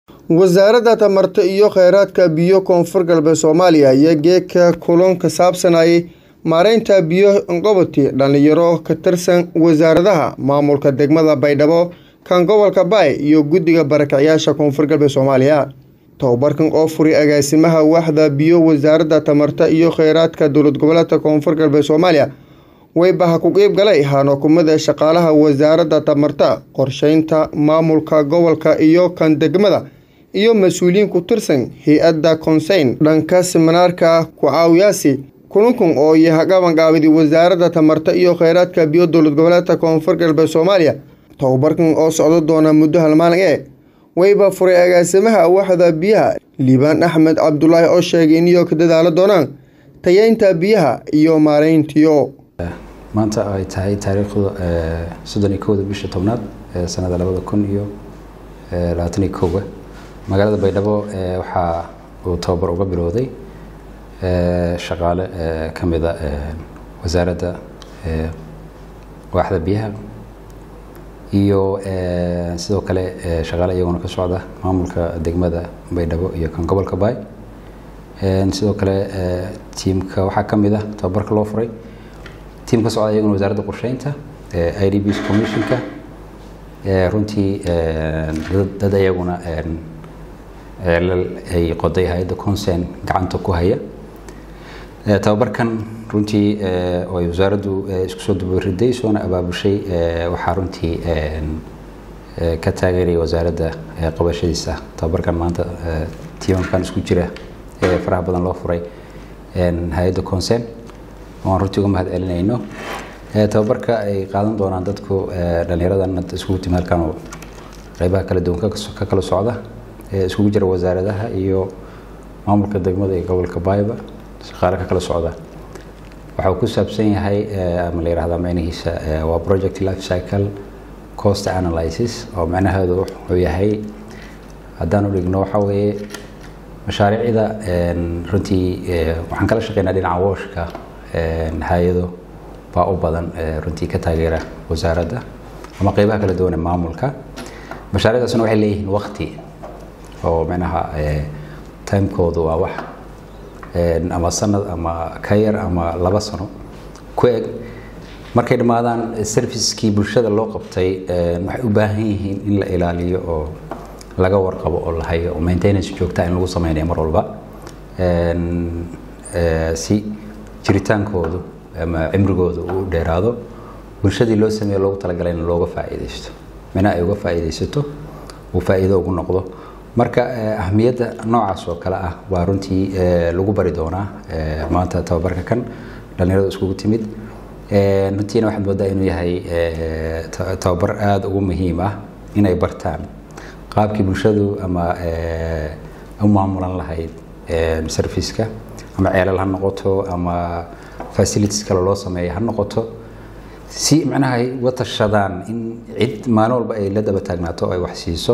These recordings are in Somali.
wasaaradda tamarta iyo kheyraadka biyo koonfur galbeed soomaaliya ayaa geedka kulan ka saabsanayay maareynta biyo qoboti dhalinyaro ka tirsan wasaaradaha maamulka degmada baydhabo kan gobolka baay iyo guddiga barakacyaasha koonfur galbeed soomaaliya tobabarkan oo furay agaasimaha waaxda biyo wasaaradda tamarta iyo kheyraadka dowlad goboleedka koonfur galbeed soomaaliya weybaha ku qeyb galay hanukumada shaqaalaha wasaaradda tamarta qorsheynta maamulka gobolka iyo kan degmada iyo mas-uuliyiin ku tirsan hay-adda konseyn dhanka siminaarka ku-caawiyaasi kulankan oo yaha qabanqaabidi wasaaradda tamarta iyo kheyraadka biyo dowlad goboleedka koonfur galbeed soomaaliya tobabarkan oo socdo doona muddo hal maalin ee weyba furay agaasimaha waaxda biyaha liibaan axmed cabdulaahi oo sheegay in iyo ka dadaalo doonaan tayeynta biyaha iyo maareyntiyo maanta ay tahay taariikhdu soddon iyo kowda bisha tobnaad ee sanada labada kun iyo labaatan iyo kowga magaalada baydhabo waxaa uu tababar uga bilowday shaqaale ka mida wasaaradda waaxda biyaha iyo sidoo kale shaqaale iyaguna ka socda maamulka degmada baydhabo iyo kan gobolka baay sidoo kale tiimka waxaa ka mid ah tababarka loo furay tiim ka socda iyaguna wasaaradda qorsheynta i d bs commissionka runtii dad iyaguna ay qoday hay-adda concern gacanta ku haya tababarkan runtii oo ay wasaaraddu isku soo dubariday soona abaabushay waxaa runtii ka taageeraya wasaaradda qabashadiisa tababarkan maanta tiimankan isku jira ee faraha badan loo furay hay-adda concern oan runtii uga mahad celinayno tababarka ay qaadan doonaan dadku dhallinyaradan iskugu timi halkan oo qeybaha kala duwan ka kala socda iskugu jira wasaaradaha iyo maamulka degmada iyo gobolka baayba shaqaale ka kala socda waxa uu ku saabsan yahay ama la yihahdaa macnihiisa waa project life cycle cost analysis oo macnaheedu wuxuu yahay haddaan u dhigno waxa weeye mashaariicda runtii waxaan kala shaqeynaa dhinaca wooshka hay-ado baa u badan runtii ka taageera wasaaradda ama qeybaha kala duwan ee maamulka mashaariicdaasna waxay leeyihiin wakti oo micnaha timekoodu waa wax ama sanad ama ka yar ama laba sano ku eg markay dhammaadaan servicekii bulshada loo qabtay waxay u baahan yihiin in la ilaaliyo oo laga warqabo oo la hayo oo maintenance joogta in lagu sameynayo mar walba si jiritaankoodu ama cimrigoodu uu dheeraado bulshadii loo sameeyo loogu talagalay in looga faa'iidaysto mina ay uga faa'iidaysato uu faa'iido ugu noqdo marka ahmiyadda noocaas oo kale ah waa runtii lagu bari doonaa maanta tababarka kan dhallinyarada iskugu timid runtiina waxaad moodaa inuu yahay tababar aada ugu muhiim ah inay bartaan qaabkii bulshadu ama u maamulan lahayd serviceka ama ceelal ha noqoto ama facilities kale loo sameeya ha noqoto si macnaha ay uga tashadaan in cid maalin walba ay la daba taagnaato oo ay wax siiso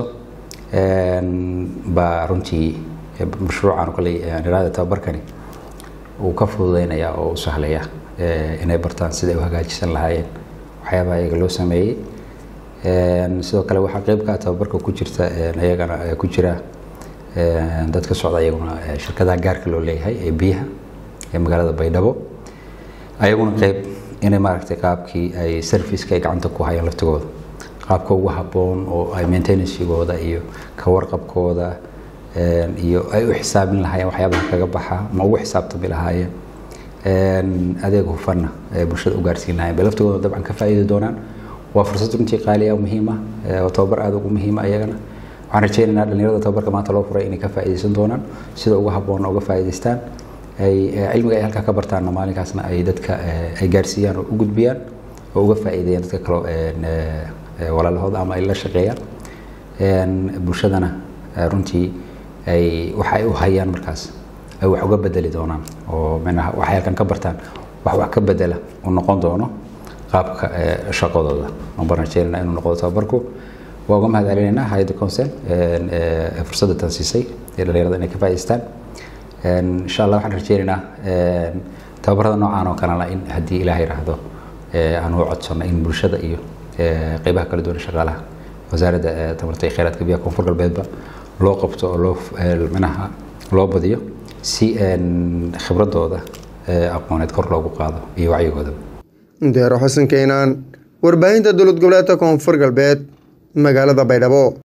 baa runtii mashruucan kale niraada tababarkani uu ka fududeynaya oo u sahlaya inay bartaan siday u hagaajisan lahaayeen waxyaabaha iyaga loo sameeyey sidoo kale waxaa qeyb ka tababarka ku jirta iyagana ku jira dad ka socda iyaguna shirkadaha gaarka loo leeyahay ee biyaha ee magaalada baydhabo ayaguna qeyb inay maaragtay qaabkii ay serviceka ay gacanta ku hayaan laftigooda qaabka ugu habboon oo ay maintenancegooda iyo ka warqabkooda iyo ay u xisaabin lahaayeen waxyaabaha kaga baxa ma ugu xisaabtami lahaayeen adeeg hufanna ee bulshada u gaarsiin lahayen bay laftigooda dabcan ka faa'iidi doonaan waa fursad runtii qaaliya muhiima oo tababar aada ugu muhiima iyagana waxaan rajeynaynaa dhalinyarada tababarka maanta loo furay inay ka faa'iidaysan doonaan sida ugu habboonna uga faa'iidaystaan ay cilmiga ay halkaa ka bartaanna maalinkaasna ay dadka ay gaarsiiyaan oo u gudbiyaan oo uga faa'iideeyaan dadka kaloo walaalahooda ama ay la shaqeeyaan bulshadana runtii ay waxa ay u hayaan markaas ay wax uga bedeli doonaan oo micnaha waxay halkan ka bartaan wax wax ka bedela u noqon doono qaabka shaqadooda aan baan rajeynayna inuu noqdo tababarku waa uga mahad celinaynaa hay-adda concern fursadda tan siisay ee dhalinyarada inay ka faa'idaystaan insha allah waxaan rajeynaynaa tababarada noocaan oo kalena in haddii ilaah yiraahdo aan u codsanno in bulshada iyo qeybaha kala duwan shaqaalaha wasaaradda tamarta iyo kheyraadka biyaha koonfur galbeedba loo qabto oo loo manaha loo badiyo si khibradooda aqooneed kor loogu qaado iyo wacyigoodaba deero xasan keenaan warbaahinta dowlad goboleedka koonfur galbeed magaalada baydhabo